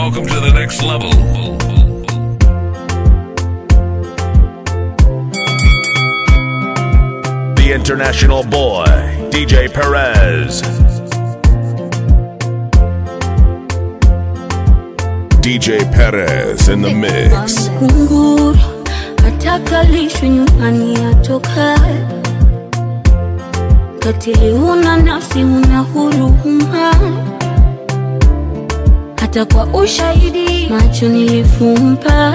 welcome to the next level. The international boy, DJ Perez. DJ Perez in the mix. kunguru atakalishwe nyumbani atoka katili huna nafsi huna huruma hata kwa ushahidi macho nilifumba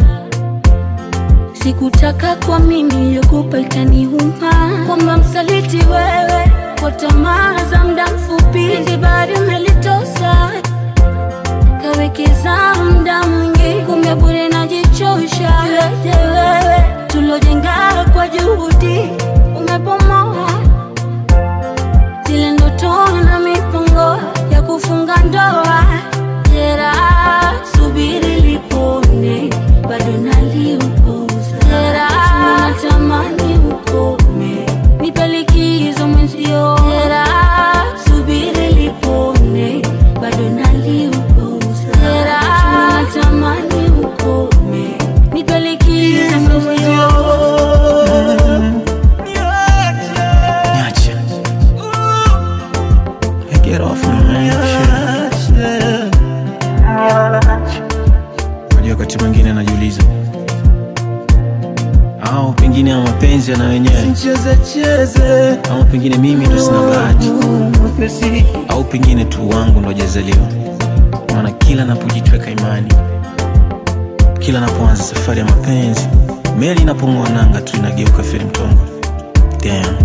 sikutaka kwa mimi iliyokupa ikaniuma kwamba msaliti wewe kwa tamaa za muda mfupi zibari umelitosa kawekeza muda mwingi kumbe bure najichosha yote wewe tulojenga kwa juhudi umepomoa zile ndoto na mipango ya kufunga ndoa jera subiri lipone bado naliupuza jera natamani ukome nipe likizo mwenzio jera subiri lipone bado naliupuza jera natamani ukome nipe likizo mwenzio Niache. Hey, Get off me, man. Shit. Unajua wakati mwingine najiuliza au pengine ya mapenzi yana wenyewe au pengine mimi ndo sina bahati au pengine tu wangu ndo jazaliwa maana kila napojitweka imani kila napoanza safari ya mapenzi meli inapong'oa nanga tu inageuka feri mtongo Damn.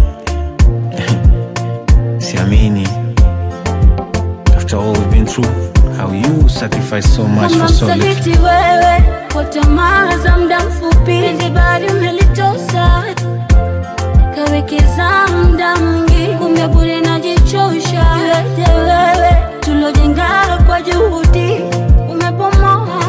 siamini after all we've been through how you sacrifice so much kama for so little msaliti wewe kwa tamaa za muda mfupi zibari umelitosa kawekeza muda mwingi kumbe bure najichosha yote wewe tulojenga kwa juhudi umepomoa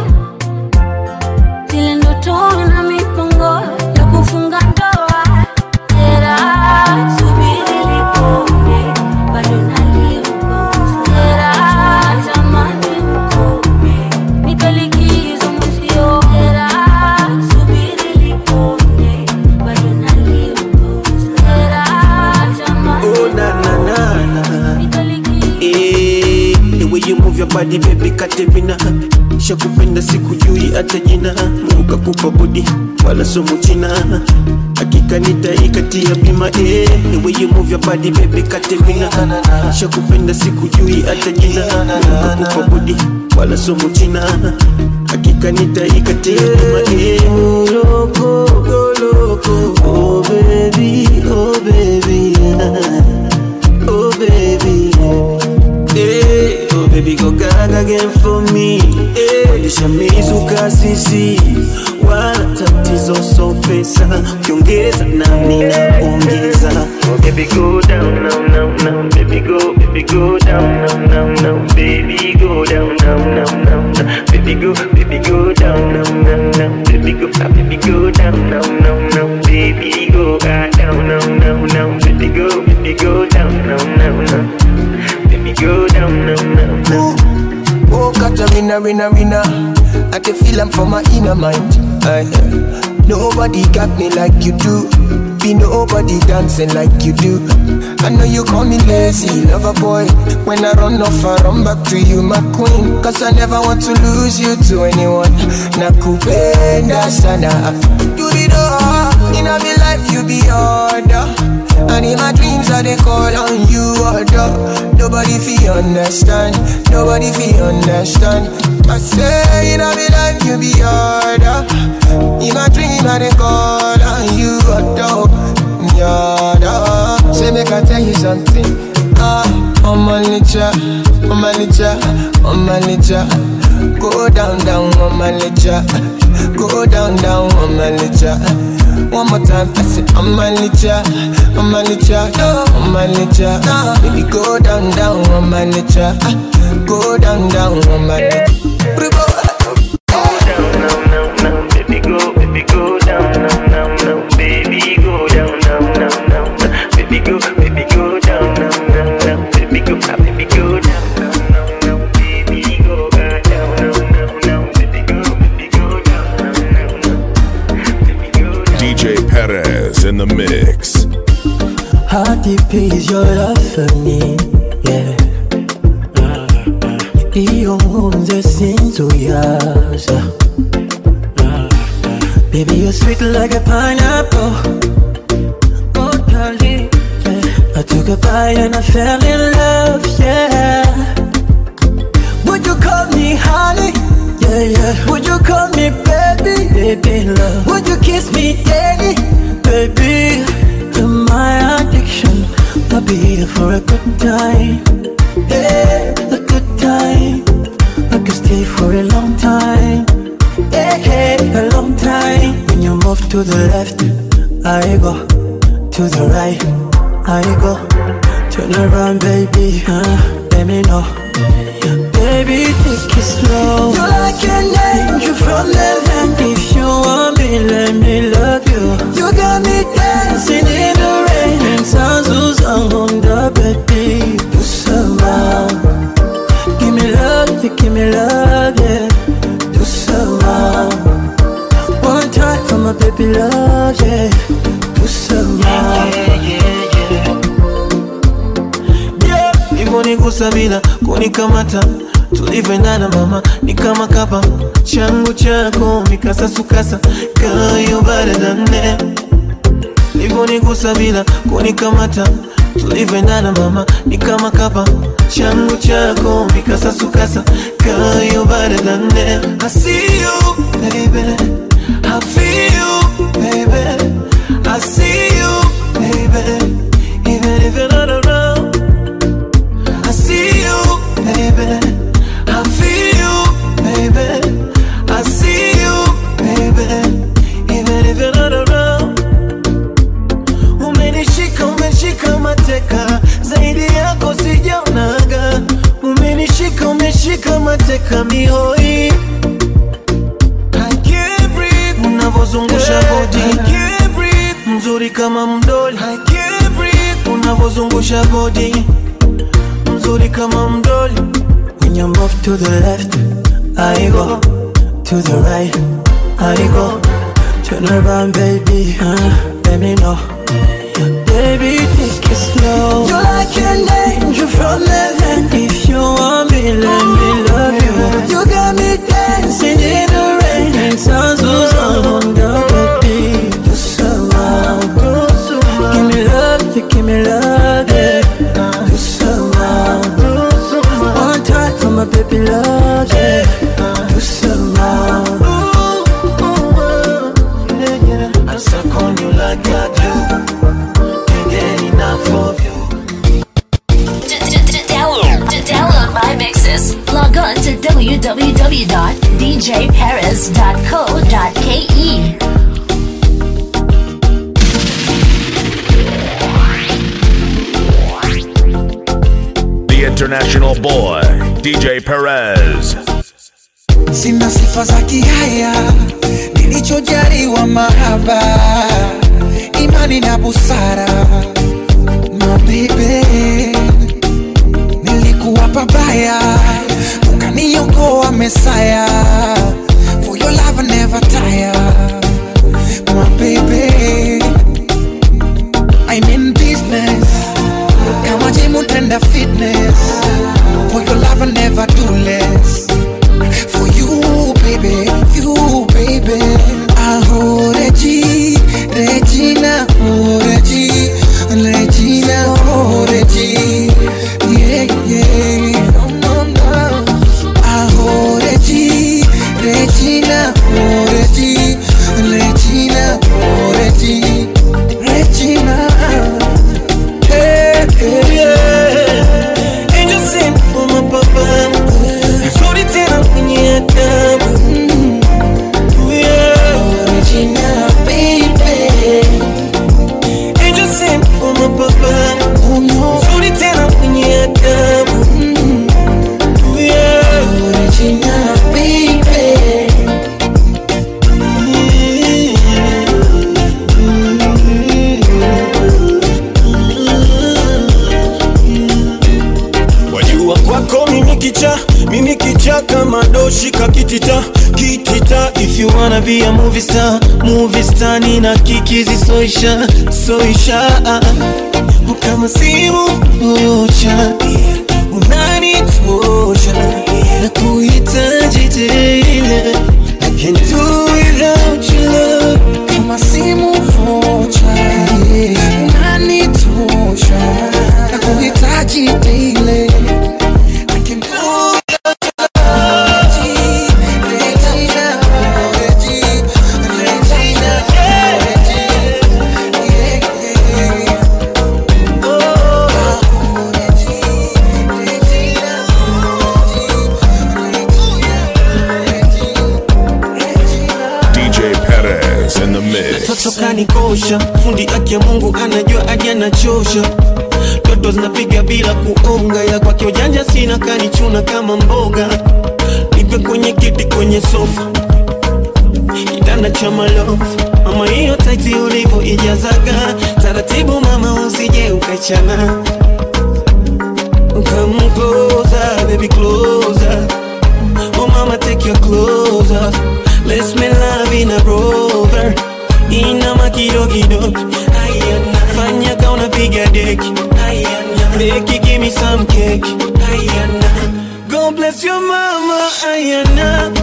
zile ndoto na mipango ya kufunga ndoa jera subiri lipone bado naliukosa jera tamani ukome nipe likizo mwenzio jera subiri lipone bado naliukosa jera tamani Oh na na na na. nipe likizo Eh, the way you move your body baby Katerina shakupenda sikujui hata jina Mungu kakupa body wala somo china hakika nitaikatia bima eh, the way you move your body baby Katerina shakupenda sikujui hata jina Mungu kakupa body wala somo china hakika nitaikatia bima eh. Loco, go loco, oh baby, oh baby Oh baby, hey, oh baby go gaga again for me. Hey, nishamizuka sisi, wala tatizo so pesa, ukiongeza nami naongeza. Oh baby go down now now now, baby go baby go down now now now, baby go down now now now now, baby go baby go down now now now, baby go ah, baby go down now now now, baby go ah, down now now now, baby go baby go down now now now, baby go down now now now. Oh, Katarina, Rina, Rina. I can feel I'm from my inner mind. Aye. Nobody got me like you do. Be nobody dancing like you do. I know you call me lazy, lover boy. When I run off, I run back to you, my queen. Cause I never want to lose you to anyone. Nakupenda sana. You did all. In my life, you be order. And in my dreams, I they call on you, order. Nobody feel understand. Nobody feel understand. I say in my life, you be order. In my dream, I they call on you, order. Order. Say make I tell you something. Ah, on my nature, on my nature, on my nature. Go down, down on my nature. Go down, down on my nature. One more time, I say on my nature, on my nature, on my nature. Baby, go down, down on my nature. Go down, down on my nature. down now, now, now, baby go, baby go down now, now, now, baby go down now, now, now, now, baby go, baby go down now, now, now, baby go, ah, baby go down now, now, now, baby go ah, down now, now, sinzuyaza Baby, you're sweet like a pineapple. Oh, darling, yeah. I took a bite and I fell in love, yeah. Would you call me honey? Yeah, yeah. Would you call me baby? Baby, love. Would you kiss me daily? Baby, you're my addiction. I'll be here for a good time. Yeah, a good time. I could stay for a long time. Yeah, yeah, a long time. When you move to the left, I go. To the right, I go. Turn around, baby. Uh, let me know. Baby, take it slow. You're like an angel from heaven. If you want me, let me love you. You got me dancing in the rain. And sounds on the baby. Do somehow. Give me love, you give me love, yeah. Do somehow. One time for my baby love, yeah. Do somehow. Yeah, hivyo nigusa bila kunikamata tulivyoendana mama ni kama kapa changu chako mikasasukasa kayo baradane hivyo nigusa bila kunikamata tulivyoendana mama ni kama kapa changu chako mikasasukasa kayo baradane I see you baby I feel you baby I see you baby even if you're not around I see you, baby. I feel you, baby. I see you, baby. Even if you're not around. Umenishika, umeshika mateka, zaidi yako sijaonaga. Umenishika, umeshika mateka mihoi. I can't breathe. Unavozungusha body. I can't breathe. Mzuri kama mdoli. I can't breathe. Unavozungusha body mzuri kama mdoli When you move to the left, I go. To the right, I go. Turn around, baby. Uh, let me know. Baby, take it slow. You're like an angel from heaven. If you want me, let me love you. You got me dancing in the rain. And sounds on the baby. Do somehow. Give me love, you give me love, yeah. Do somehow. One time for my baby love, yeah. Do somehow. I suck on you like I do Can't get enough of you Download, download my mixes. Log on to www.djparis.co.ke. The international boy, DJ Perez. sina sifa za kihaya, nilichojaliwa mahaba, imani na busara. Mabibe, nilikuwa pabaya, ukaniokoa Mesaya. For your love I never tire, my baby. I'm in business, kama gym utenda fitness. For your love I never do less. For you, baby, you, baby. Aho, Regi, Regina, oh, Regi, Regina, oh, Regi. Yeah, yeah. No, no, no. Aho, Regi, Regina, oh, Regi, Regina, oh, Regi, Regina. Hey, hey, yeah. Angel sent for my papa Mzuri tena mwenye adabu Yeah. Regina, baby. Angel sent for my papa Oh, no. Mzuri tena mwenye adabu Yeah. Regina, baby. wajua kwako mimi kicha mimi kicha kama doshi kakitita kitita if you wanna be a movie star movie star nina kikizi soisha soisha kama simu moja unanitosha na kuhitaji ananikosha fundi aki ya mungu anajua hadi anachosha toto zinapiga bila kuonga ya kwake ujanja sina kanichuna kama mboga nipe kwenye kiti kwenye sofa kitanda cha malofu mama hiyo taiti ulivyo ijazaga taratibu mama usije ukachana Come closer, baby, closer. Oh, mama, take your clothes off. Let's make love in a rover. Inama kidogo Ayana. Fanya ka unapiga deki Ayana. Deki, give me some cake Ayana. God bless your mama Ayana.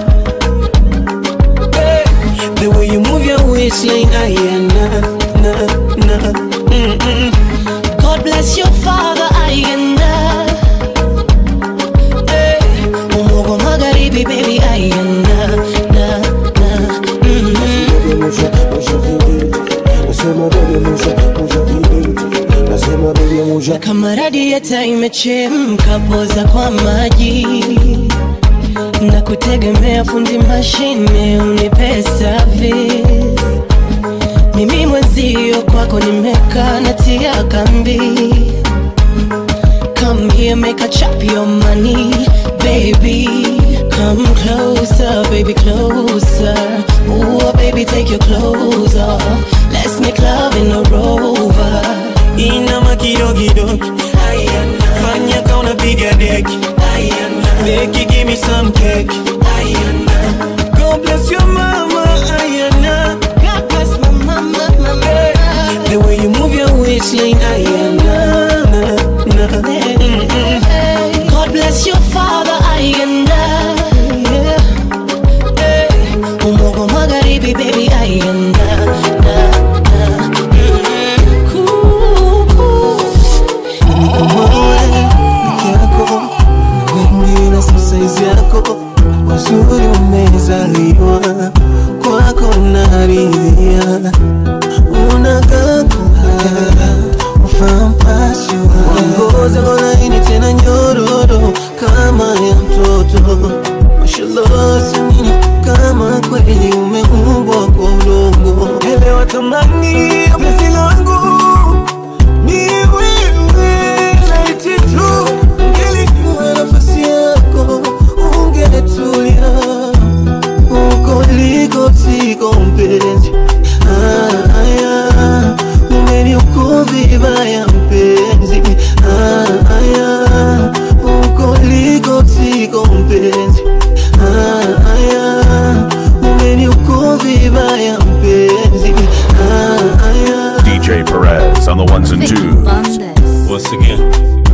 Hey. The way you move your waistline Ayana. Na, na. Mm-mm. God bless your father Ayanda hey. Umogo magharibi baby Ayanda na, na, mm-hmm. Kama radieta imechemka poza kwa maji na kutegemea fundi mashine unipe service mimi mwenzio kwako nimekaa natia kambi Come here, make a chop your money, baby. Come closer, baby, closer. Ooh, baby, take your clothes off. Let's make love in a rover. Inama kidogo Ayana. Fanya ka unapiga deki Ayana. Deki, give me some cake Ayana. God bless your mama Ayana. God bless my mama, mama. Hey. The way you move your waistline Ayana. Na, na. Mm-mm. God bless your father Ayanda. Yeah. Hey. Umogo magharibi baby Ayanda. Na, na. Mm. Cool, cool. peke yako wengine si saizi yako uzuri umezaliwa kwako naridhia unagakuhara ufampashiwa ngozi laini tena nyororo kama ya mtoto mashallah samini kama kweli umeumbwa kwa udongo elewa thamani ya penzi langu ni wewe laiti tu ungelikuwa nafasi yako ungetulia uko liko siko mpenzi Ah, aya, umeniuko vibaya mpenzi Ah, aya, uko liko siko mpenzi Ah, aya, umeniuko vibaya mpenzi Ah, aya. DJ Perez on the ones and twos. Once again,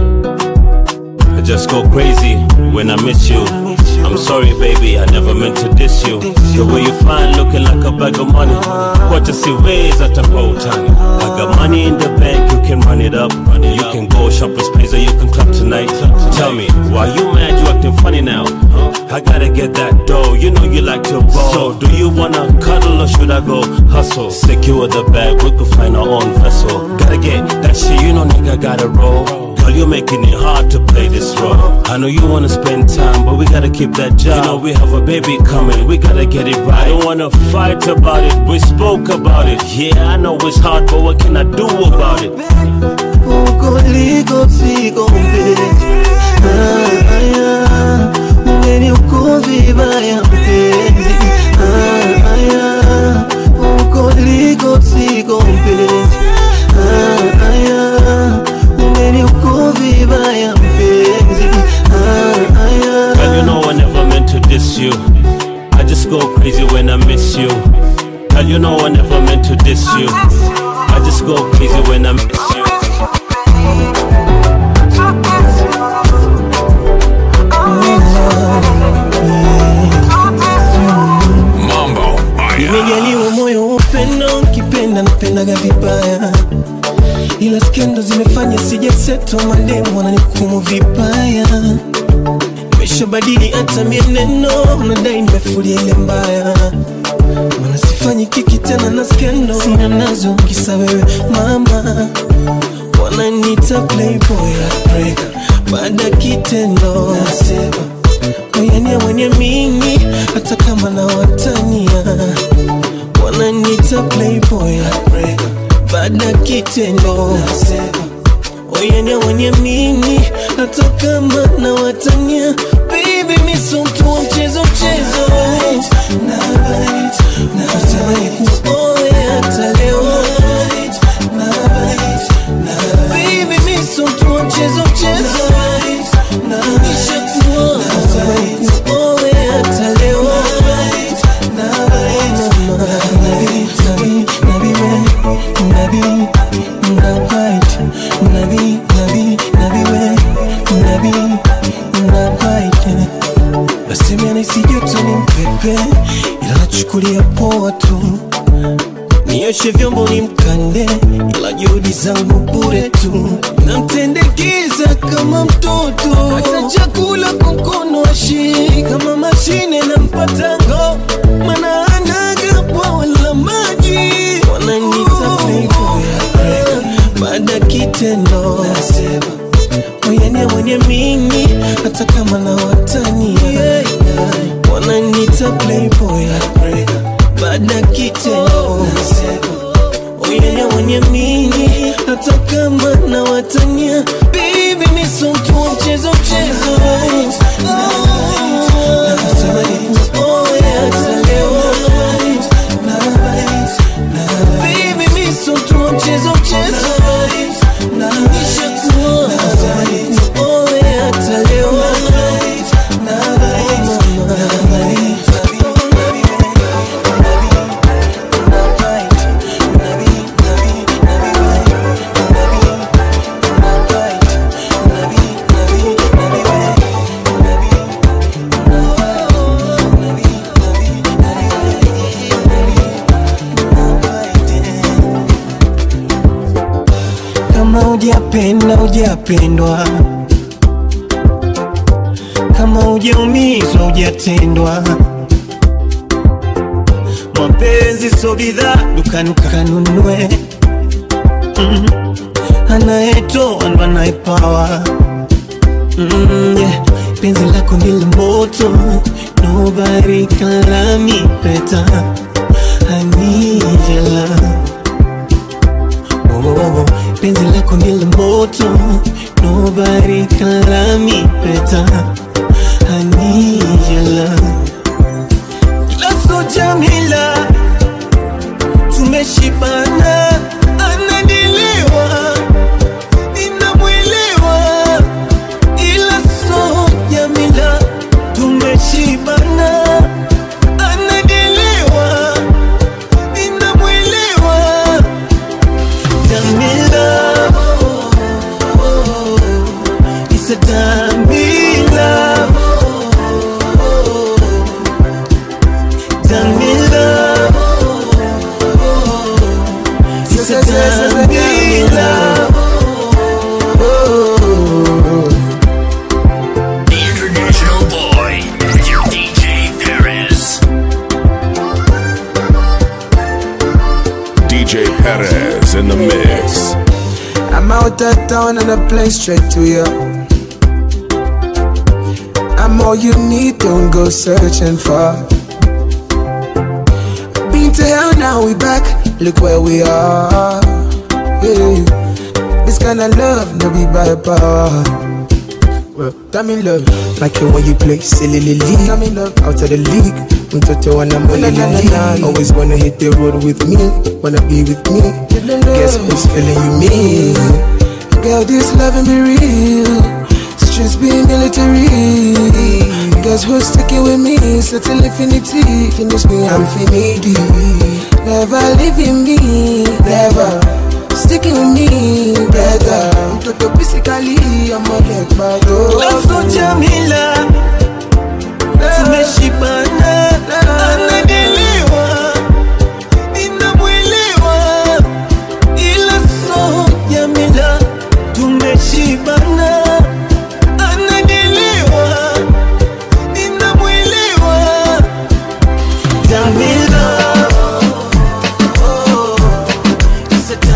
I just go crazy when I miss you. I'm sorry, baby, I never meant to diss you. The way you fine, looking like a bag of money. What you see ways at a bow time. I got money in the bank, you can run it up. You can go shopping space or you can club tonight. Tell me, why you mad? You acting funny now? I gotta get that dough. You know you like to ball. So, do you wanna cuddle or should I go hustle? Secure the bag, we could find our own vessel. Gotta get that shit, you know, nigga, gotta roll. Girl, you're making it hard to play this role. I know you wanna spend time, but we gotta keep that job. You know we have a baby coming, we gotta get it right. I don't wanna fight about it, we spoke about it. Yeah, I know it's hard, but what can I do about it? uko liko siko mpenzi Ah, aya, umeniuko vibaya mpenzi Ah, aya, uko liko siko mpenzi Ah, aya, umeniuko vibaya mpenzi Ah, aya. Girl, you know I never meant to diss you. I just go crazy when I miss you. Girl, you know I never meant to diss you. I just go crazy when I miss you. Mambo Maya. Nimejaliwa moyo wa upendo, ukipenda napendaga vibaya, ila skendo zimefanya sijaseto, mademu wananihukumu vibaya. Nimeshabadili hata mienendo, nadai nimefulia ile mbaya, mana sifanyi kiki tena na skendo, sina nazo kisa wewe mama, wananiita playboy heartbreaker, baada ya kitendo nasema moyania mwenye mimi hata kama na watania wananita playboy baada kitendo oyanya wanyamini hata kama na watania baby miso mtu wa mchezo mchezo natamani kuoe hata leo baby miso mtu wa mchezo mchezo nishakuwa natamani kuoe hata leo Chukulia poa tu, nioshe vyombo ni mkande, ila juhudi zangu bure tu, namtendekeza kama mtoto, hata chakula kwa mkono ashii kama mashine na mpatango, mana anaga bwawa la maji, wananita playboy baada kitendo oyania mwenye mimi hata kama na watani wananita playboy baada kitendo oyania mwenye mimi hata kama na watania bibi miso mtu wa mchezo mchezo Natamani kuoe hata leo. Baby, miso mtu wa mchezo mchezo Nishakuwa natamani kuoe hata leo. kama hujapenda hujapendwa kama hujaumizwa hujatendwa mapenzi so bidhaa dukani kanunue mm. anayetoa ndo anayepawa mm, yeah. penzi lako ni la moto nobody can love me better I need your love oh, oh, oh. penzi lako ni la moto nobody can love me better I need your love ila so Jamila tumeshibana anadiliwa ninamwelewa ila so Jamila tumeshibana anadiliwa ninamwelewa Jamila It's a Jamila Jamila It's a Jamila The International Boy, DJ Perez. DJ Perez in the mix. I'm out of town and I play straight to you. I'm all you need, don't go searching for. Been to hell, now we back. Look where we are. Yeah. This kind of love, no be by power. Well, I'm in love, like it when you play silly league. I'm in love, out of the league. Mtoto when I'm on the Always wanna hit the road with me, wanna be with me. Guess who's feeling you me? Girl, this loving be real. Streets be military. Guess who's sticking with me? Certain infinity. Finish me, I'm finity. Never leaving me, never. Sticking with me, better. Mtoto physically, I'm a leg bad. ila so Jamila tumeshibana anadiliwa ninamwelewa ila so Jamila tumeshibana anadiliwa ninamwelewa Jamila It's a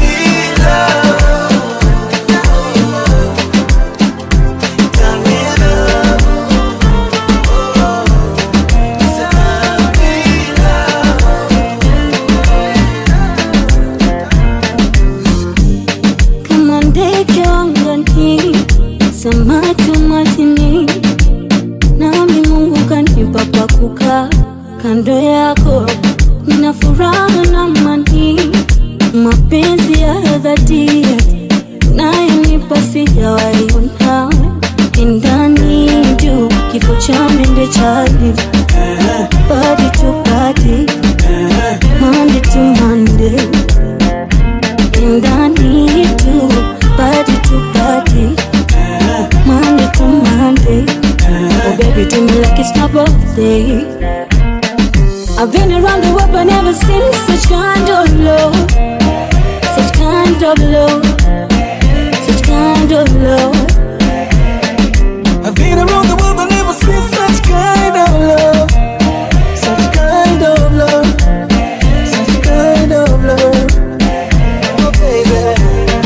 Jamila Jamila kando yako nina furaha na mani mapenzi ya dhati nayonipa sijawaiona kindani juu kifo cha mende chali body to body Monday to Monday kindani juu body to body Monday to Monday Oh baby do me like it's my birthday I've been around the world but never seen such kind of love Such kind of love Such kind of love I've been around the world but never seen such kind of love. Such kind of love. Such kind of love. Oh, baby.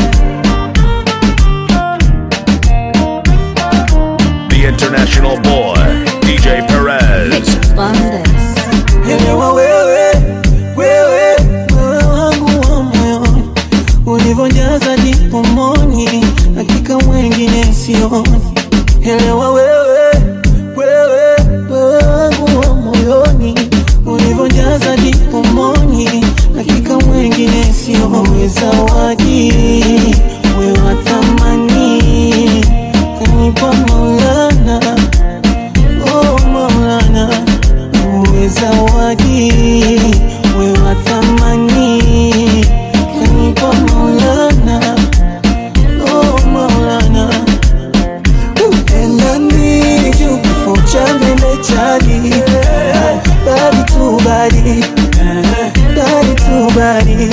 The international boy, DJ Perez. Elewa wewe, wewe, wewe wangu wa moyoni, ulivyojaza dipomoni, hakika wengine sioni. Elewa wewe, wewe, wewe wangu wa moyoni, ulivyojaza dipomoni, hakika wengine sioni. Zawadi wewe wa thamani, kanipa Maulana, oh Maulana uwe zawadi we wa thamani kanipa maulana oh maulana endani juu kifo cha mbele chali badi tu badi badi tu badi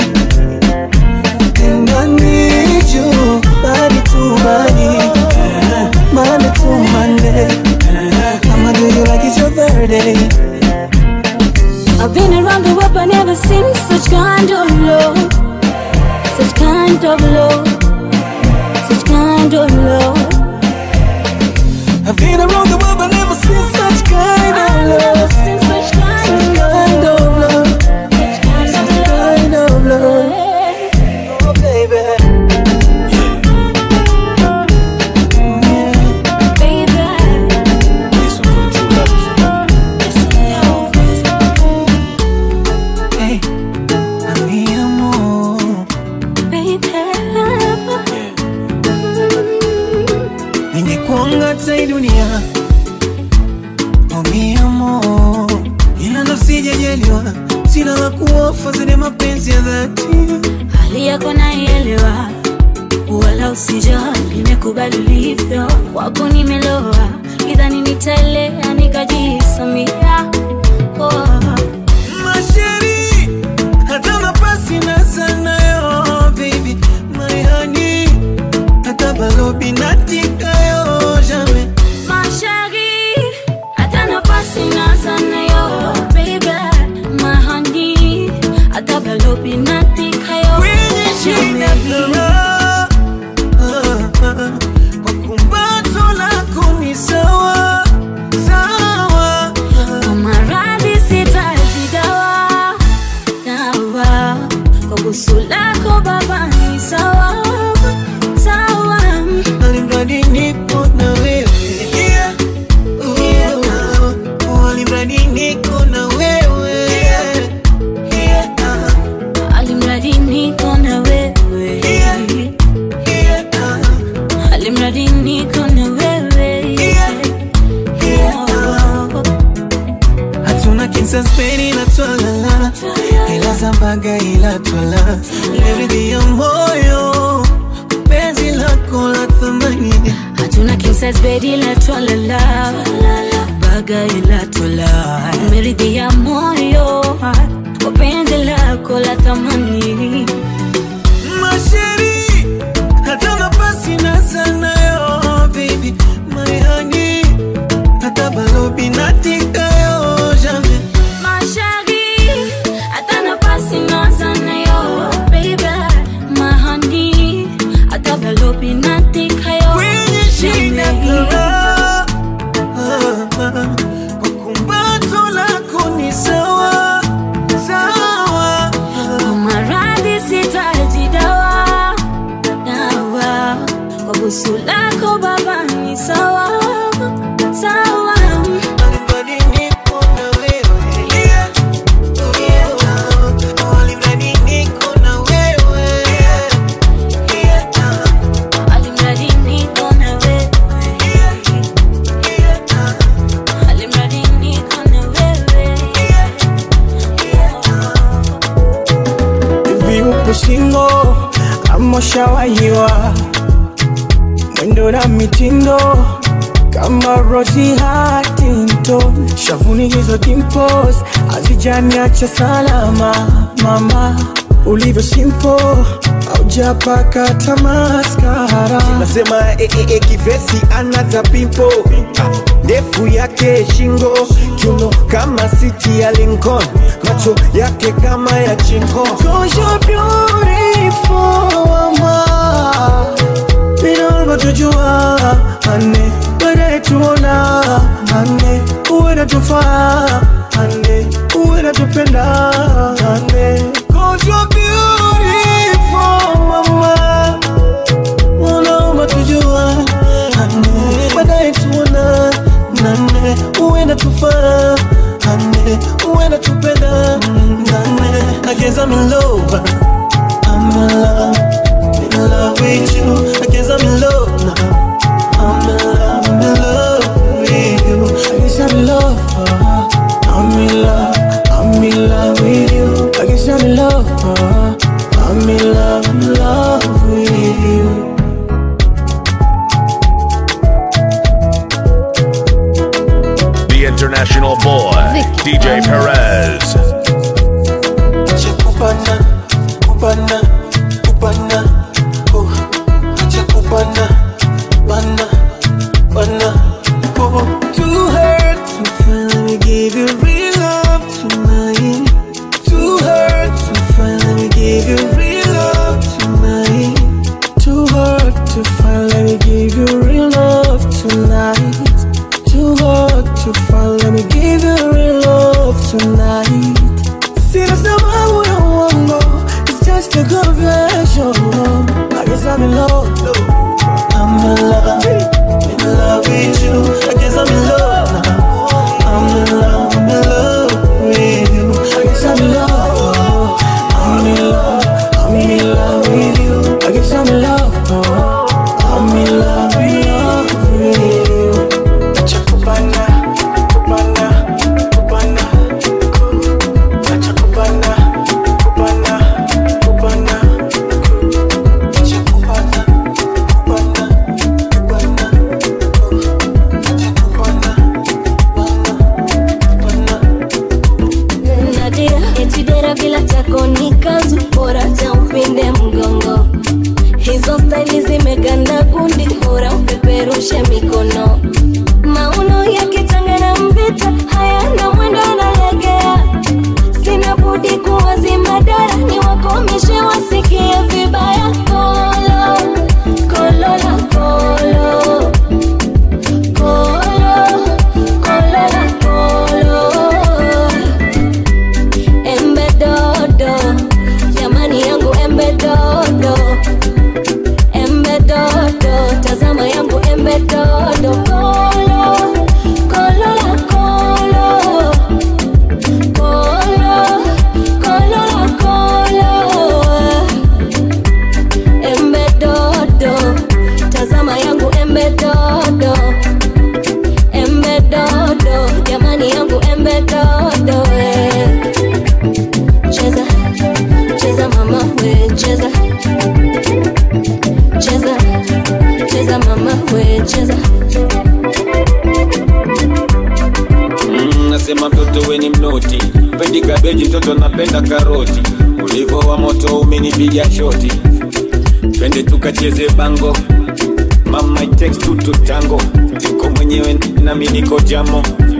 endani juu badi tu badi Monday to Monday I'ma do you like it's your birthday I've been around the world but never seen such kind of love Such kind of love Such kind of love I've been around the world but never seen such kind of love Such kind of love Such kind of love Oh baby Hey, mi amor Ningekuanga hata hii dunia Oh mi amor Ila ndo sijajaliwa Sina la kuofa zile mapenzi ya dhati Hali yako naielewa wala usijali, nimekubali ulivyo, wako nimeloa, idhani nitaelea nikajisamia oh. Masheri Hata nafasi na sana yo baby My honey Hata balobi natika yo jamais Mashari, hata nafasi na sana yo baby, my honey, hata balobi natika yo Kwenye shina kama Kwa kumbato lako ni sawa Sawa Kwa maradhi sitaji dawa dawa, kwa busu lako baba ni sawa sawa. Alimradi niko na wewe Yeah. Oh, alimradi niko na wewe Yeah. Alimradi niko na wewe, alimradi niko na wewe hatuna kinsaspeni na twalala ila zambaga ila twala leridhi ya moyo penzi lako la thamani hatuna king size bed ila twalala baga ila twala meridhia moyo kwa penzi lako la thamani masheri hata nafasi na sana yo baby my honey hata balobi natika yo jamais Mashari, hata nafasi na sana yo baby, my honey, hata balobi natika yo kwenye shina kama kwa kumbato lako ni sawa sawa Kwa maradhi kama ushawahiwa mwendo na mitindo kama Rosie Huntington, shavuni hizo dimples hazijaniacha salama. Mama ulivyo simple, haujapaka hata maskara. nasema e, e, e, kivesi anata pimpo ndefu yake shingo kiuno kama siti ya Lincoln macho yake kama ya chingo Cause you're beautiful, mama. Bila tujua ane baadaye tuona ane uwe natufaa ane uwe natupenda ane Cause you're beautiful, mama. Wanaomba tujua ane baadaye tuona nane uwe natufaa ane uwe natupenda nane I guess I'm in love I'm in love in love with you. I guess I'm in love now. I'm in love, I'm in love with you. I guess I'm in love. uh, I'm in love, I'm in love with you. I guess I'm in love. uh, I'm in love, I'm in love with you. The international boy, DJ Perez. Acha kupana, kupana, kupana, oh. Acha kupana, bana, bana, oh. Too hurt to finally give you real love tonight. Too hurt to finally give you real love tonight. Too hurt to finally give you real love tonight. Too hard to finally give you real love tonight. Sina sababu ya uongo, it's just a confession. I guess I'm in love, I'm in love, in love with you. I guess I'm in love now. I'm in love, I'm in love with you. I guess I'm in love, I'm in love, I'm in love with you. I guess I'm in love, I'm in love, in love with you. Acha kupana, kupana, kupana, ku- acha kupana, kupana, kupana, ku- acha kupana, kupana, kupana, ku- acha kupana, Nadia eti dera bila tako ni kazu bora cha upinde mgongo hizo staili zimeganda gundi bora upeperushe mikono mauno yakitangana mvita hayana mwendo analegea sina budi kuwazima dara ni wakomishe wasikie vibaya kolo kolo la kolo kolo kolo la kolo embe dodo jamani yangu embe dodo embe dodo tazama yangu embe dodo kolo kolo la kolo kolo kolo la kolo embe dodo tazama yangu embe dodo embe dodo jamani yangu embe dodo eh. cheza cheza mama we cheza cheza cheza mama we cheza Mm, nasema mtoto we ni mnoti pendi kabeji mtoto napenda karoti ulivo wa moto umenipiga shoti twende tukacheze bango mama it takes two to tango niko mwenyewe nami niko jamo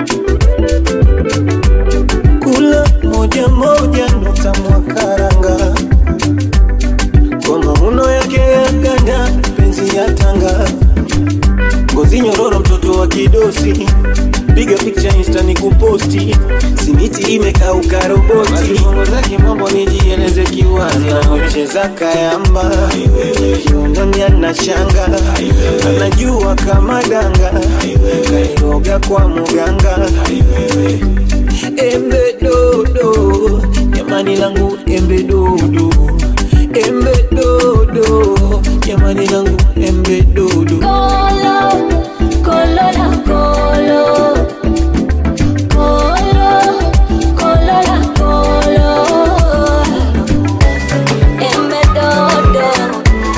kula moja moja ndo tamwa karanga kwa mauno yake ya ganda penzi ya tanga ngozi nyororo mtoto wa kidosi piga picha insta ni kuposti simiti imekauka roboti bongo zake mambo nijieleze kiwazi anacheza kayamba kiunoni ana shanga anajua kama danga kairoga kwa muganga embe dodo jamani langu embe dodo embe dodo jamani langu embe dodo kolo kolo la kolo kolo kolo la kolo embe dodo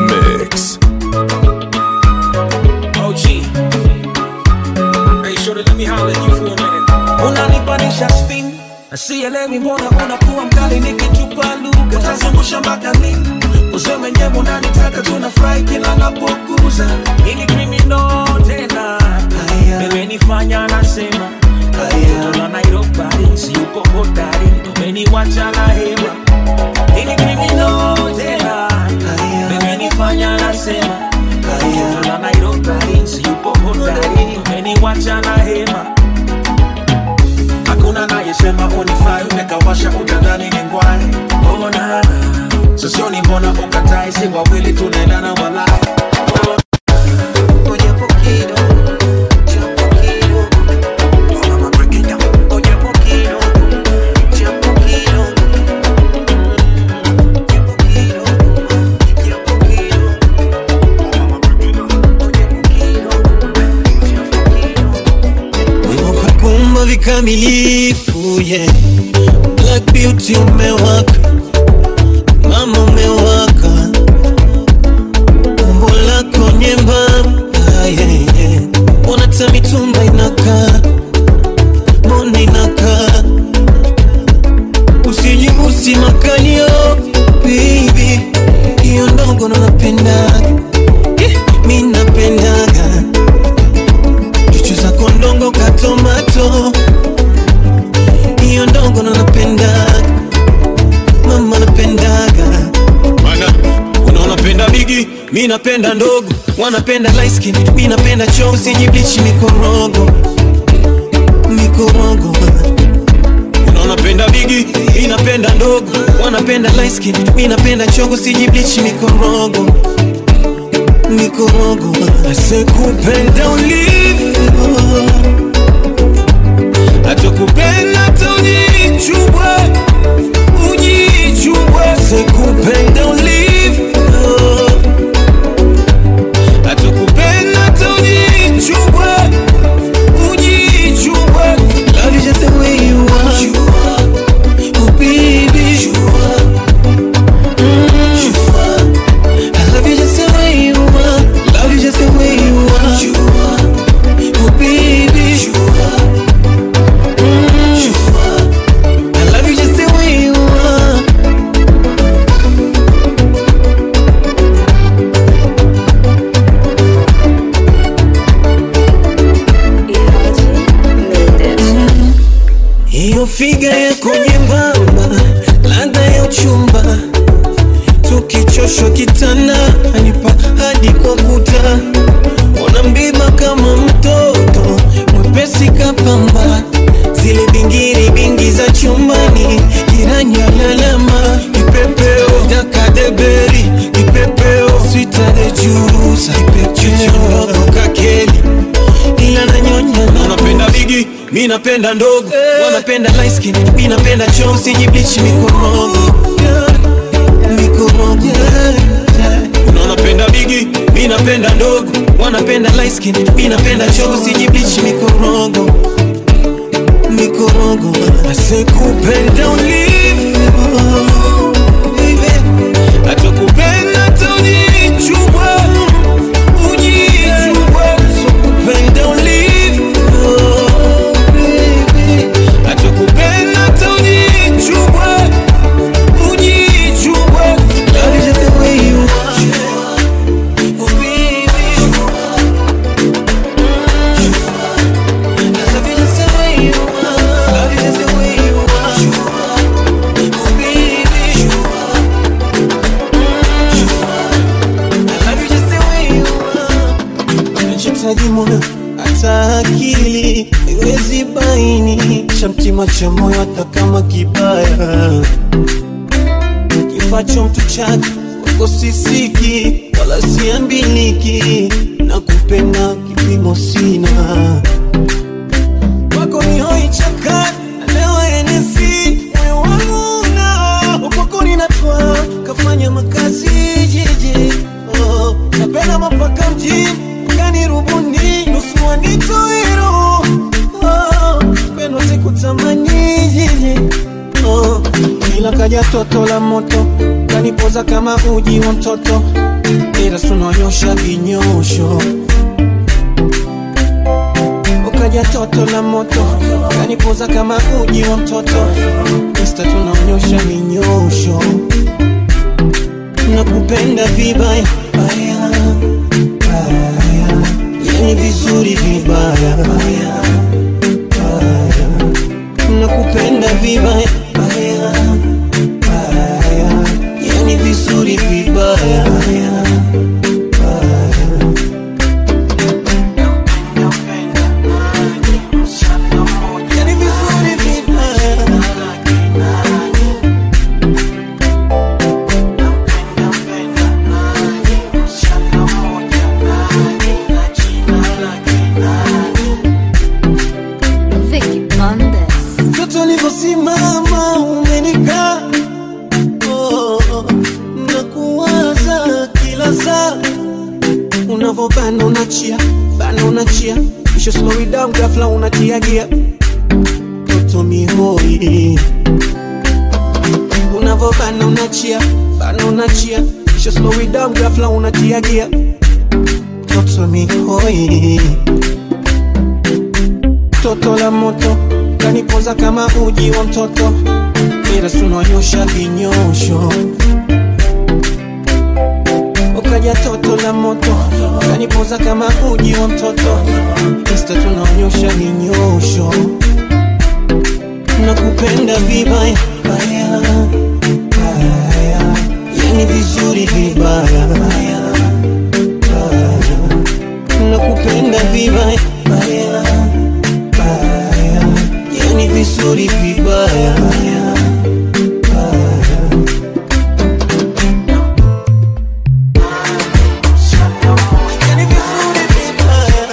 mix. OG. Hey, shorty, let me holler at you for a minute. unanipanisha spin sielewi mbona unakuwa mkali nikitupa lugha utazungusha mpaka lini useme nyewe unanitaka tunafurahi kila napokuza ili krimino tena imenifanya nasema mtoto la Nairobi siyuko hodari umeniwacha na hema ili krimino tena imenifanya nasema mtoto la Nairobi siyuko hodari umeniwacha na hema hakuna nayesema unifai umekawasha utadhani ni ngwai ona sosioni mbona ukatai si wawili tunaendana walai kumba vikamilifu yeah. Black beauty umewaka, mama umewaka, umbo lako nyembamba yeah, yeah. Mbona ta mitumba inakaa, mbona inakaa, usijibusi makalio baby, hiyo ndogo ndo napendaga, yeah, mi napendaga chuchu zako ndongo katomato hiyo ndongo ndo napendaga mama napendaga mana unaona penda bigi mi napenda ndogo wanapenda light skin mi napenda chozi jiblichi mikorogo mikorogo unaona penda bigi mi napenda ndogo wanapenda light skin mi napenda chogo sijiblichi mikorogo mikorogo asekupenda ulivyo atakupenda hata ujichubwe ujichubwe asekupenda ulivyo atakupenda hata ujichubwe ujichubwe love you just the way you are oh baby Mm. I love you just the way you are. Love you just the way you are. Oh baby. Mm. I love you just the way you are. Hiyo figa yako nyembamba, ladha ya uchumba, tukichoshwa kitanda anipa hadi kwa kuta, ona mbiba kama mtoto mwepesi kapamba, zile bingiri bingi za chumbani, jirani alalama, kipepeo dakadeberi, kipepeo switade jurusa, kipepeo kakeli ila nanyonya na napenda bigi mi napenda ndogo wanapenda light skin mi napenda chozi jiblichi mikorogo mikorogo unaona penda bigi mi napenda ndogo wanapenda light skin mi napenda chozi jiblichi mikorogo mikorogo asekupenda ulivyo baby. atakupenda hata ujichubwe ujichubwe sokupenda ulivyo baby. atakupenda hata ujichubwe ujichubwe love you just the way you are oh baby I love you just the way you are love you just the way you are oh baby I love you just the way you are nachotaji moyo hata akili iwezi baini cha mtima cha moyo hata kama kibaya kifacho mtu chake kwako sisiki wala siambiliki na kupenda kipimo sina kwako ni hoi chakani alewa enesi moyo wangu na kwako ninatwa kafanya makazi jiji oh, napenda mapaka mjini gani rubuni nusu wanitoiro oh, pendo sikutamani jiji oh, ila kaja toto la moto kanipoza kama uji wa mtoto ila tunonyosha vinyosho ukaja toto la moto kanipoza kama uji wa mtoto Insta tunaonyosha vinyosho nakupenda vibaya baya, baya. yani vizuri vibaya baya, baya. nakupenda vibaya baya, baya. yani vizuri vibaya baya, baya. Yani vizuri vibaya Vicky Mondes. Mtoto ulivyosimama umenikaa oh, oh, na kuwaza kila saa unavyobana unachia bana unachia kisha slow it down ghafla unatia gia mtoto mihoi unavyobana unachia bana unachia kisha slow it down ghafla unatia gia mtoto mihoi toto la moto kanipoza kama uji wa mtoto ila tunonyosha vinyosho ukaja toto la moto kanipoza kama uji wa mtoto Insta tunaonyosha vinyosho nakupenda vibaya baya, baya. yani vizuri vibaya baya, baya. nakupenda vibaya baya, baya. yani vizuri vibaya baya, baya. Yani vizuri vibaya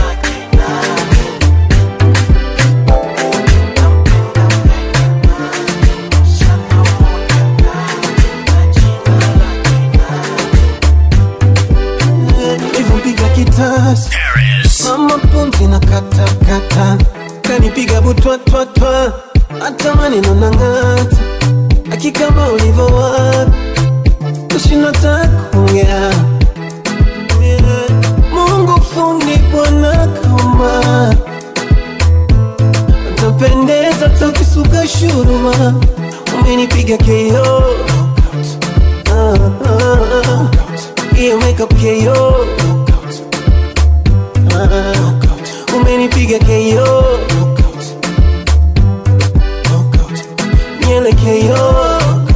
hivyo mpiga kitasi mama pumzi na katakata kanipiga butwatwatwa hata maneno na ng'ata akikama ulivyo wapi ushinata kuongea Mungu fundi bwana kama utapendeza takisuka shuruma umenipiga keo Ah, ah, ah. hiyo makeup keo Ah, umenipiga keo nyele keo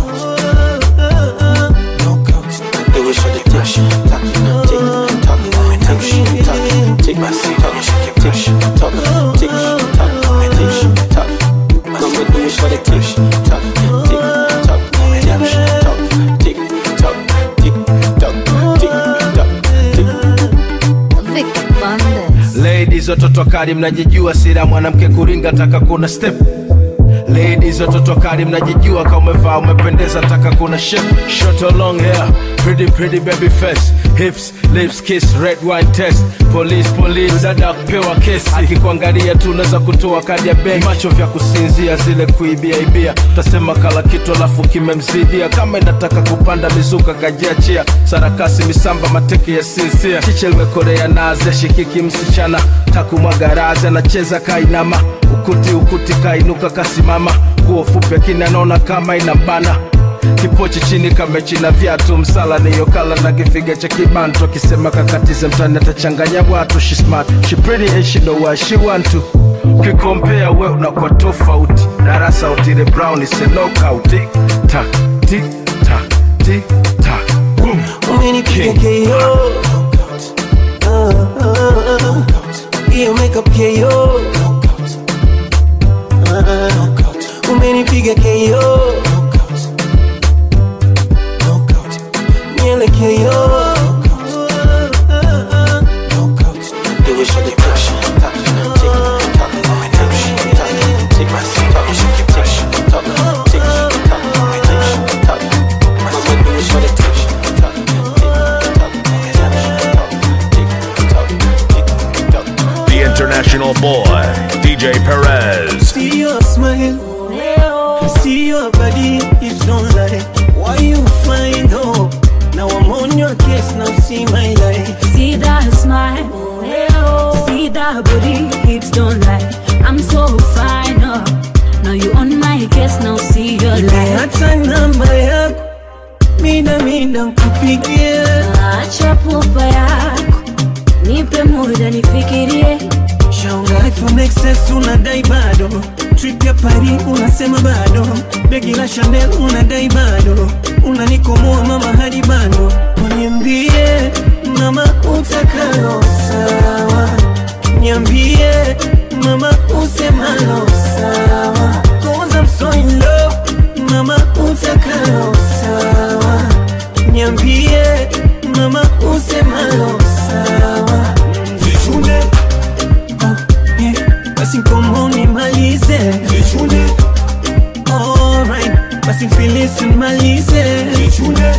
Vicky Mondes. Ladies watoto kali mnajijua sira mwanamke kuringa taka kuna step Ladies watoto kali mnajijua kama umevaa umependeza taka kuna shape short or long hair pretty pretty baby face hips lips kiss red wine test police police dada kupewa kesi akikuangalia tu unaweza kutoa kadi ya benki macho vya kusinzia zile kuibia ibia tasema kala kitu alafu kimemzidia kama inataka kupanda mizuka kajiachia sarakasi misamba mateke ya sinsia chiche limekorea naze shikiki msichana takumwagarazi anacheza kainama ukuti ukuti kainuka kasimama nguo fupi akini anaona kama inambana kipochi chini kamechina viatu msala niyokala na kifiga cha kibantu akisema kakatize mtani atachanganya watu she smart she pretty and she know what she want to ukikompea we unakuwa tofauti darasa utile brown is a knockout tik tak tik tak tik tak boom umenipiga keo Ah, ah, ah. hiyo makeup keo Ah, umenipiga keo nyele keo The international boy, DJ Perez. See your smile, see your body, hips don't lie. Why you find hope? Now I'm on your case, now see my life. See that smile, see that booty, hips don't lie. I'm so fine, oh. Now you on my case, now see your life. Hata namba yako mida mida nkupigie, Acha pupa yako, nipe muda nifikirie. shauri from excess unadai bado, trip ya Paris unasema bado, begi la Chanel unadai bado, unanikomoa mama hadi bado, uniambie mama utakalo sawa, niambie mama usemalo sawa, cause I'm so in love, mama utakalo sawa, niambie mama usemalo sawa, Zichune yeah, basi komo nimalize Zichune Alright, basi filisi nimalize Zichune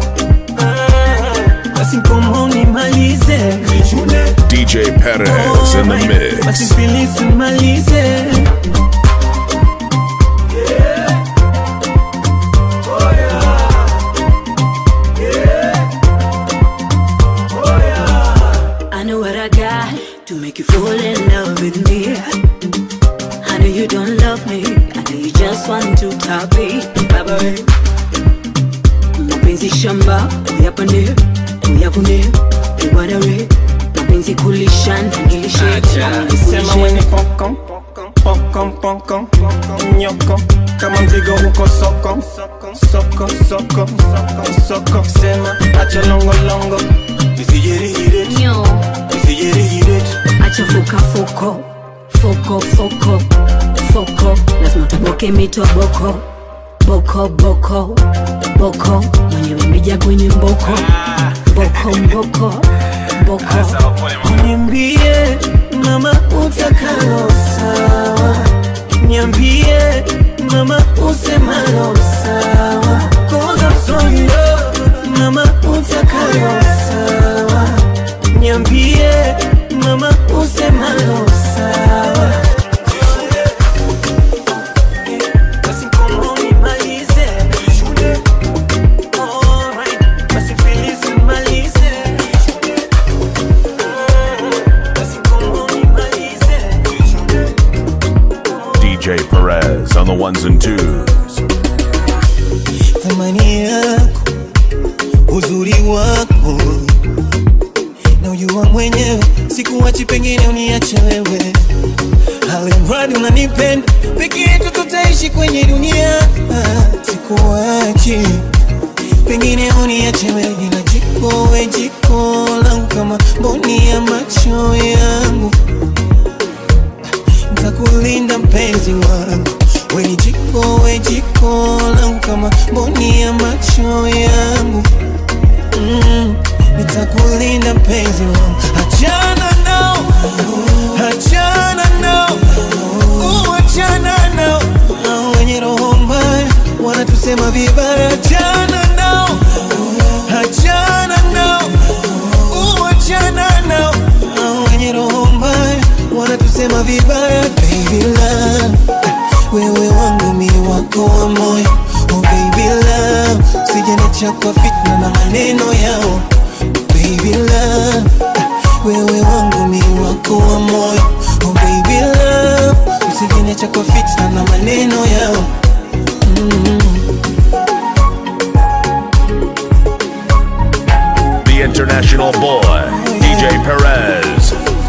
basi komo nimalize Zichune DJ Perez in the mix. basi filisi nimalize I know what I got to make you fall in love with me. I know you don't love me, I know you just want to top it. Baba we, mapenzi shamba, uyapande, uyavune, uwadawe, mapenzi kulisha na nilishe, Sema mwenye pokon pokon pokon nyoko kama mzigo huko soko soko soko soko sema acha longo longo nisijirihire Nyo. nisijirihire acha fuka foko foko foko foko lazima tuboke mito boko boko boko boko mwenyewe mija kwenye mboko boko mboko boko niambie mama utakalo sawa niambie mama usemalo sawa cause I'm so in love mama utakalo sawa niambie mama usemalo sawa basi komo nimalize Alright, basi filisi nimalize DJ Perez on the ones and twos. thamani yako, uzuri wako na ujua mwenyewe, sikuwachi, pengine uniache wewe, alimradi unanipenda, peke yetu tutaishi kwenye dunia. Ah, Sikuwachi, pengine uniache wewe, ila jiko we jiko langu kama mboni ya macho yangu, nitakulinda mpenzi wangu we ni jiko we jiko langu kama mboni ya macho yangu mm, nitakulinda mpenzi wangu achana nao achana nao uh, achana nao Hao wenye roho mbaya wanatusema vibaya achana nao achana nao uh, achana nao Hao wenye roho mbaya wanatusema vibaya baby love wewe wangu mi wako wa moyo oh baby love sijaniacha kwa fitna na maneno yao baby love wewe wangu mi wako wa moyo oh baby love usijaniacha kwa fitna na maneno yao mm. The international boy, DJ Perez.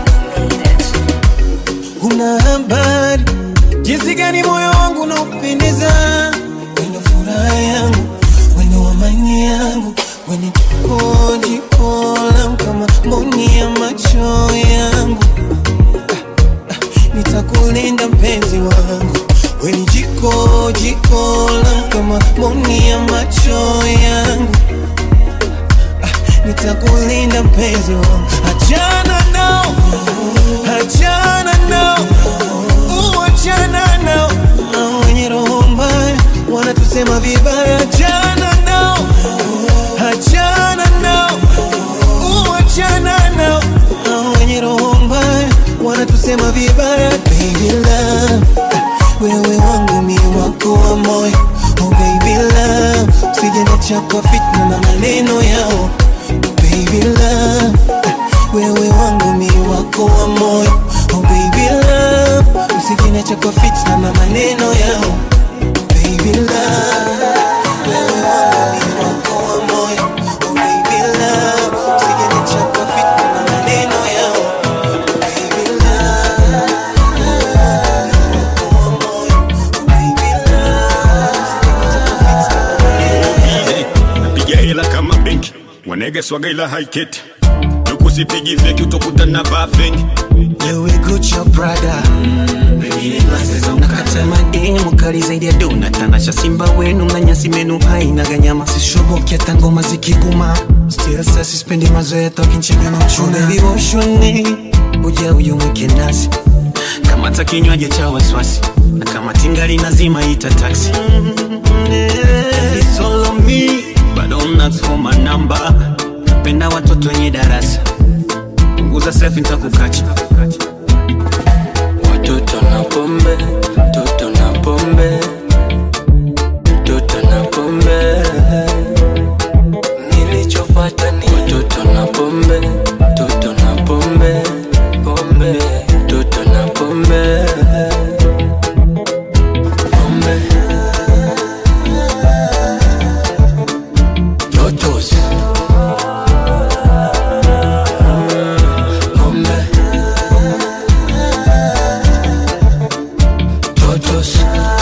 una habari jinsi gani moyo wangu unaupendeza wenye furaha yangu wenye amani yangu wenye jiko jiko langu kama mboni ya macho yangu Ah, ah, nitakulinda mpenzi wangu wenye jiko jiko langu kama mboni ya macho yangu Ah, nitakulinda mpenzi wangu achana nao achana nao uh, achana nao Hao wenye roho mbaya wanatusema vibaya achana nao achana nao uh, achana nao Hao wenye roho mbaya wanatusema vibaya baby love wewe wangu mi wako wa moyo oh baby love usijeniacha kwa fitna na maneno yao chako fit na maneno yao baby love wewe mwangalie wako wa moyo oh baby love usije chako fit na maneno yao baby love wako wa moyo oh baby napiga hela kama benki wanege swaga ila haiketi nukusipigi feki utakuta na vaa fengi Louis Gucci Prada nakata mademu kali zaidi ya dona tanasha simba wenu na nyasi menu haina ganyama sishoboki hata ngoma zikiguma still sasa sispendi mazoea tokinchega na uchuna baby woshoni uja uyumwike nasi kamata kinywaji cha wasiwasi na kama tingali nazima ita taxi It's all on me but don't ask for my number napenda watoto wenye darasa punguza selfie nitakukacha Watoto na pombe, toto na pombe, toto na pombe. Nilichopata ni watoto na pombe, toto na pombe, pombe, toto na pombe, pombe. Totos. Pombe. Totos.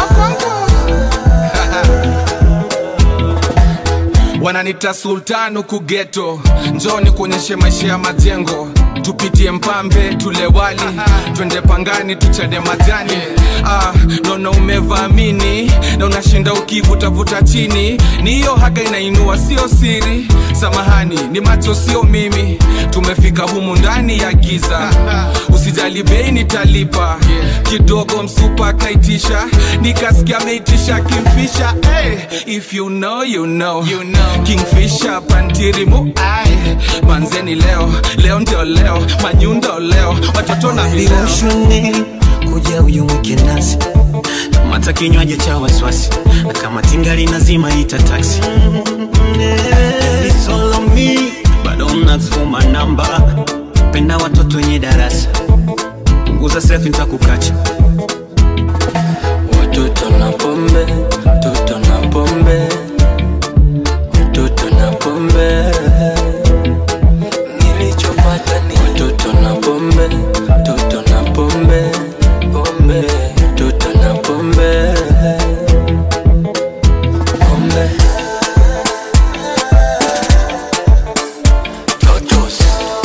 wananita sultan huku geto njoni kuonyeshe maisha ya majengo tupitie mpambe tule wali twende pangani tuchade majani ah, naona umevamini na unashinda ukivutavuta chini ni hiyo haga inainua sio siri samahani ni macho sio mimi tumefika humu ndani ya giza usijali bei nitalipa kidogo msupa akaitisha nikasikia ameitisha kimfisha hey, if you know, you know. You know. kingfisha pantirimu ai manzeni leo leo ndio leo manyundo leo watoto na vileo Ushoni kuja uyumwike nasi kamata kinywaji cha wasiwasi na kama tingali nazima ita taxi It's all on me but don't ask for my number penda watoto wenye darasa punguza selfie nitakukacha Watoto na pombe, toto na pombe, watoto na pombe. Nilichopata ni watoto na pombe, toto na pombe, pombe, toto na pombe, pombe. Totos.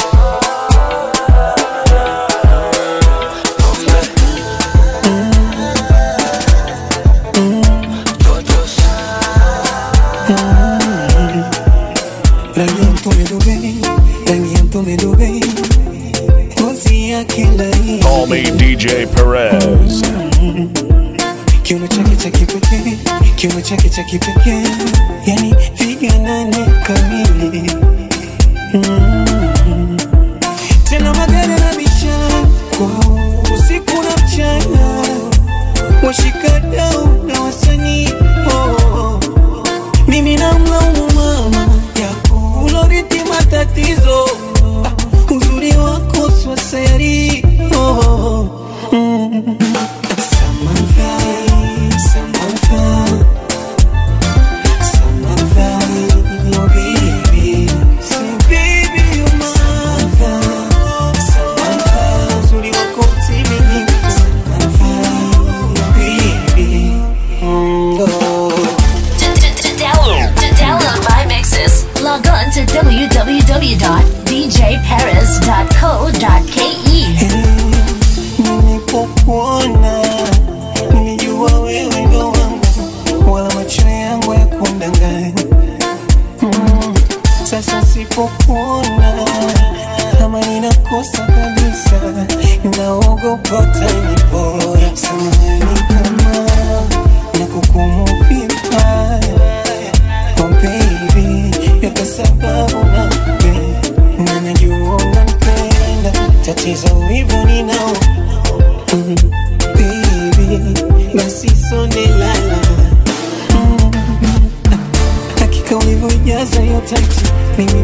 rangi ya mtume Dubai, rangi ya mtume Dubai, ngozi yake laini, Call me DJ Perez. kiuno chake cha kipekee, kiuno chake cha kipekee, yani figa nane kamili Mm. tena magari na mishako usiku na mchana, washikadau na wasanii oh. mimi namlaumu mama yako uloriti matatizo Ah, uzuri wako swasayari oh. mm. Samantha, Samantha, Samantha, oh baby. Say baby you're my Samantha, Samantha, uzuri wako utimilifu. Samantha, oh baby. Mm, oh. To, to, to download, to download my mixes, log on to www.djperez.co.ke. Nilipokuona nilijua wewe ndo wangu, wala macho yangu ya kundanganya. Mm, Sasa sipokuona kama ninakosa kabisa, naogopa utanipora. Samahani kama nakukumu vibaya, oh baby, ya kwa sababu nakupenda na najua unanipenda, tatizo wivu ninao Mm, baby, basi sonde lala Mm, hakika ulivyojaza hiyo taiti mimi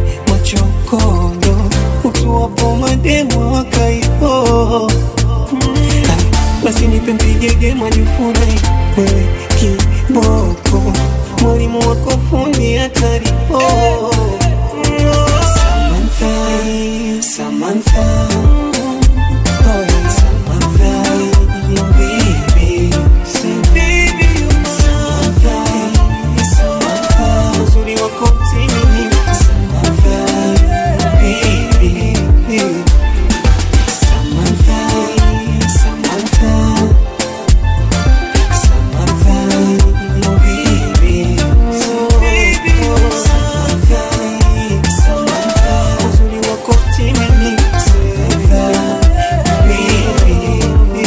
machokondo utuwapo mademo wakaipo basi nipe mpigege majifurahi wewe kiboko mwalimu wako fundi hatari oh. Samantha, Samantha, oh yeah, Samantha, baby, say baby, Samantha, Samantha, uzuri wako mtimilifu, Samantha, baby, Samantha, Samantha, Samantha, baby, Samantha, Samantha, uzuri wako mtimilifu, Samantha, baby.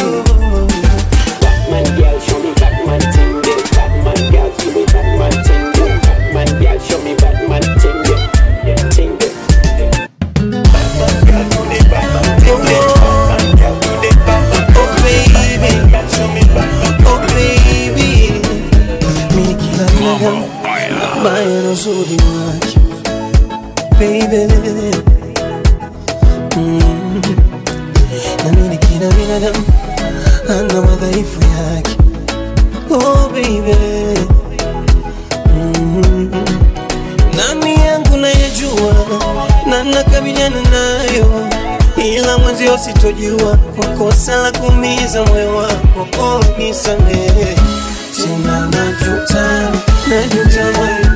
Batman girl, show me Batman ting yeah. Batman girl, show me Batman ting yeah. Batman girl, show me Batman ting yeah. Yeah, ting yeah. Batman girl, do the Batman ting yeah. Batman girl, do the Batman. Oh baby, show me Batman. Oh baby, mimi kila binadamu baya na uzuri wake baby, mm. na mimi kila binadamu ana madhaifu yake oh baby, mm. nani yangu nayejua na nakabiliana nayo ila mwenzio sitojua kwa kosa la kuumiza moyo wako oh, nisamehe tena najuta najuta moyo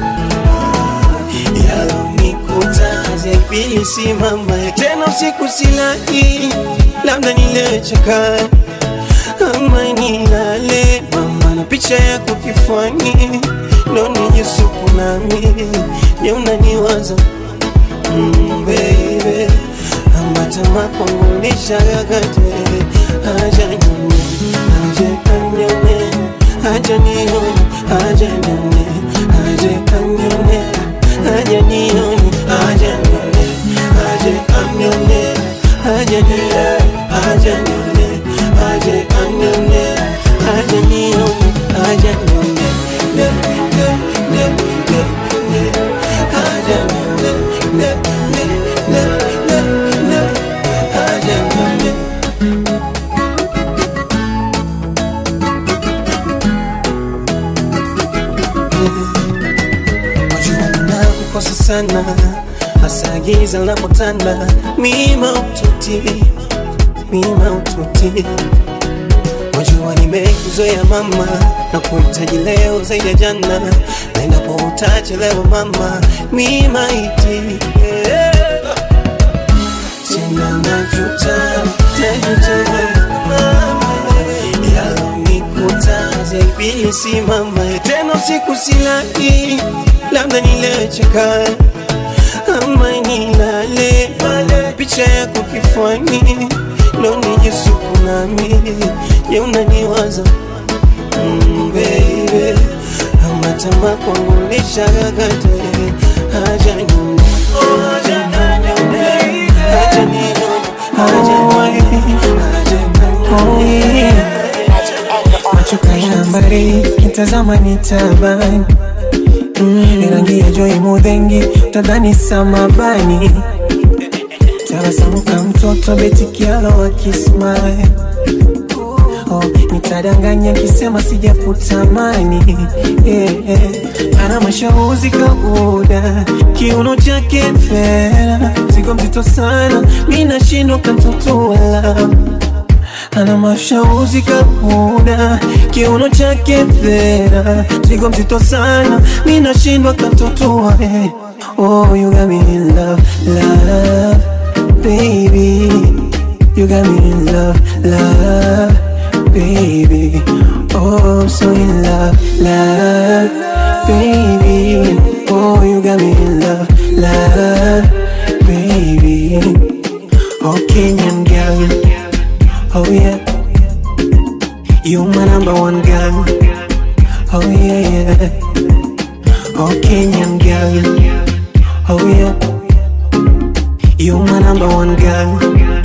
yalonikuta zepili simama tena usiku silali labda nilechaka ama nilale mama na picha yako kifani ndo nijisuku nami je unaniwaza mm, baby ambatama kwangu lishagagate aja nyone aje kanyone aja nione aja nyone aje kanyone aja nione aja nyone aje kanyone aja nione aja nyone aje kanyone aja nione aja nyone ne ne ne ne ne aja nyone ne ne ne ne ne aja nyone Wajua ninakukosa sana hasa giza linapotanda mima ututi mima ututi Wajua nimekuzoea mama na kuhitaji leo zaidi ya jana na endapo utachelewa mama mima iti yeah. Tena najuta najuta mama yalonikuta zaibili simama tena usiku silali labda nilecheka ama nilale picha yako kifani ndo nijisuku nami je unaniwaza mm, baby ama tamaa kwangu lishagagate haja nyumba haja nyumba haja nione haja nione macho kaya mbari kitazama ni tabani mm, rangi ya joi mudhengi tadhani samabani tabasamuka mtoto betikialo akismile oh, nitadanganya kisema sijakutamani yeah, yeah. ana mashauzi kabuda kiuno chake fera zigo mzito sana mi nashindwa kamtotoala ana mashauzi kabuda kiuno chake fera zigo mzito sana mi nashindwa kamtotoa eh. oh, you got me in love, love baby. You got me in love, love, baby. Oh, I'm so in love, love, baby. Oh, you got me in love, love, baby. Oh, Kenyan girl. Oh, yeah. You my number one girl. Oh, yeah, yeah. Oh, Kenyan girl. Oh, yeah. You my number one girl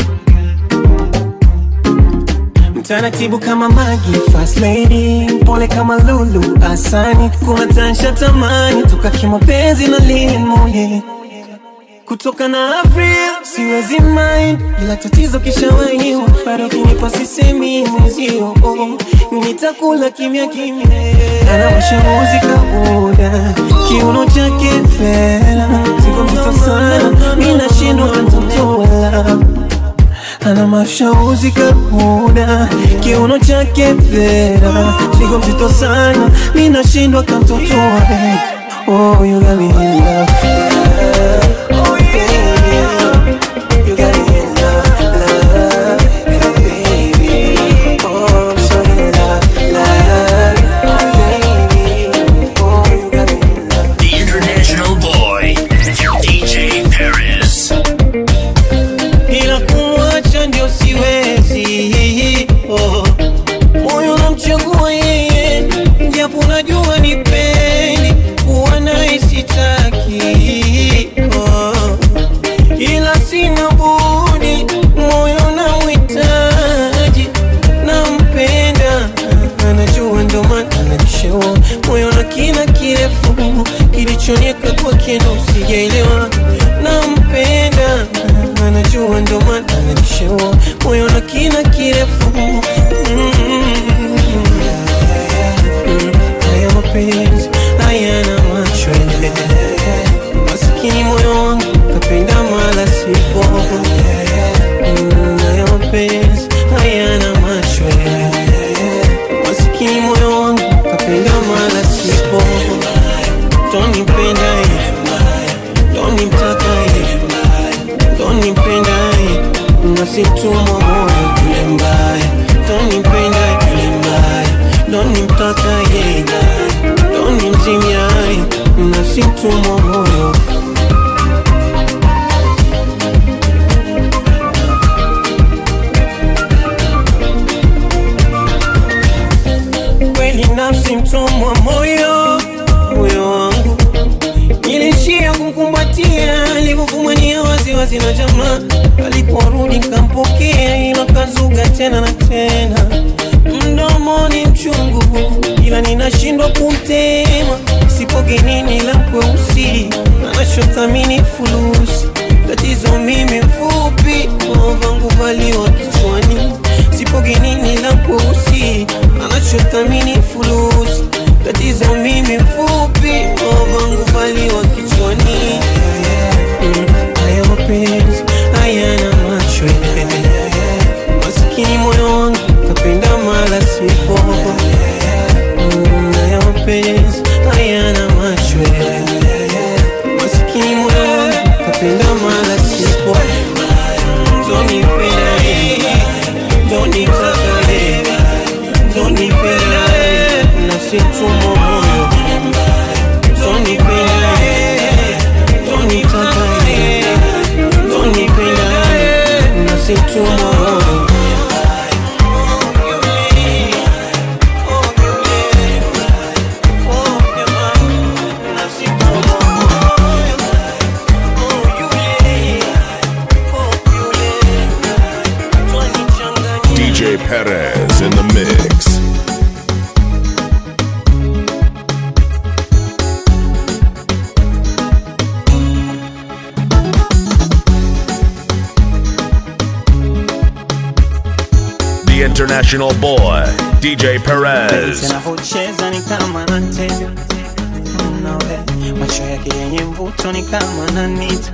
Mtaratibu kama Magi, fast lady Pole kama Lulu, asani Kuwatansha tamani, toka kimapenzi na limo yeah. Kutoka na Avril, siwezi mind nakupenda ila tatizo kishawahiwa bado kinipa sisemi mwenzio nitakula kimya kimya anawasha muzika muda kiuno chake fera siko mzito sana mi nashindwa kutotola ana mashauzi kamuda kiuno chake fera siko mzito sana mi nashindwa kamtotoa oh, you got me in love. Oh, baby. You got me in love, love, baby. Oh, I'm so in love, love, baby. Oh, you got me in love. The international boy, DJ Paris. ila kumwacha ndio siwezi oh. moyo namchagua yeye japo najua ni pendi kuwa naye sitaki oh. ila sina budi moyo namhitaji nampenda anajua ndo maana anajishewa moyo na kina kirefu kilichonieka kwake ndo sijaelewa nampenda anajua ndo maana anajishewa moyo na kina kirefu Mm. haya mapenzi hayana macho masikini moyo wangu kapenda mala sipo Mm, haya mapenzi hayana macho masikini moyo wangu kapenda mala sipo tonipenda tonimtaka tonipenda nasitumwa moyo yule mbaya tonipenda yule mbaya tonimtaka yeye tonimtimia nasitumwa moyo kweli nafsi mtumwa moyo moyo wangu nilishia kumkumbatia alivyofumania waziwazi na jamaa aliporudi kampokea ila kazuga tena na tena mdomoni mchungu ila ninashindwa kumtema sipogenini la kweusi anachothamini fulusi tatizo mimi mfupi vangu valiwa kichwani sipogenini la kweusi anachothamini fulusi tatizo mimi mfupi vangu valiwa kichwani Mm, haya mapenzi hayana macho masikini moyo wangu kapenda mala sipo Mm, haya mapenzi hayana macho masikini moyo wangu kapenda mala sipo tonipenda tonitaka tonipenda nasitumwa moyo tonipenda tonitaka tonipenda nasitumwa moyo DJ Perez in the mix. The international boy, DJ Perez. anavyocheza ni kama anatega Nawe, macho yake yenye mvuto ni kama nanita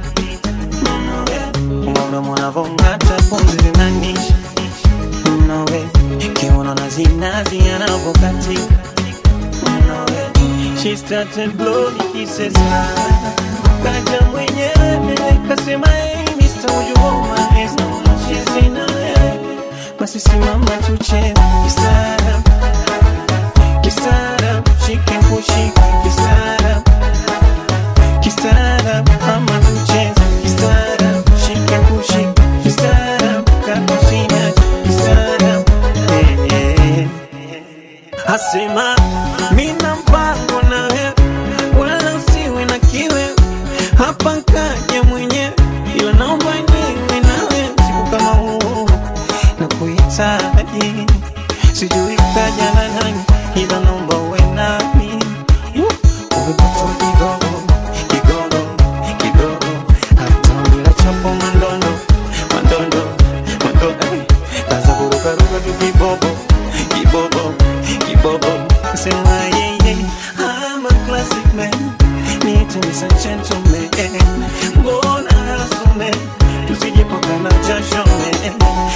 mdomo anavong'ata pumzi zinanisha Nawe, kiuno na zinazi anavyokatika Nawe, she started blowing kisses kaja mwenyewe kasema hey Mr. Would you hold my hands now she's in a basi simama tucheze kistaarabu kistaarabu shike kushike kistaarabu kistaarabu ama tucheze kistaarabu shike kushike kistaarabu kakusina kistaarabu eh, eh. asema mina mpango na wewe wala usiwe na kiwe hapa kaja mwenyewe ila naomba niwe nawe siku kama huu na kuhitaji sijui kaja na nani ila naomba uwe nami Uh, uwe mtoto kigogo kigogo kigogo hata bila chapo mandondo mandondo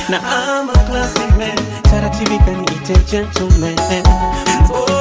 na I'm a classy man taratibika niite gentleman oh,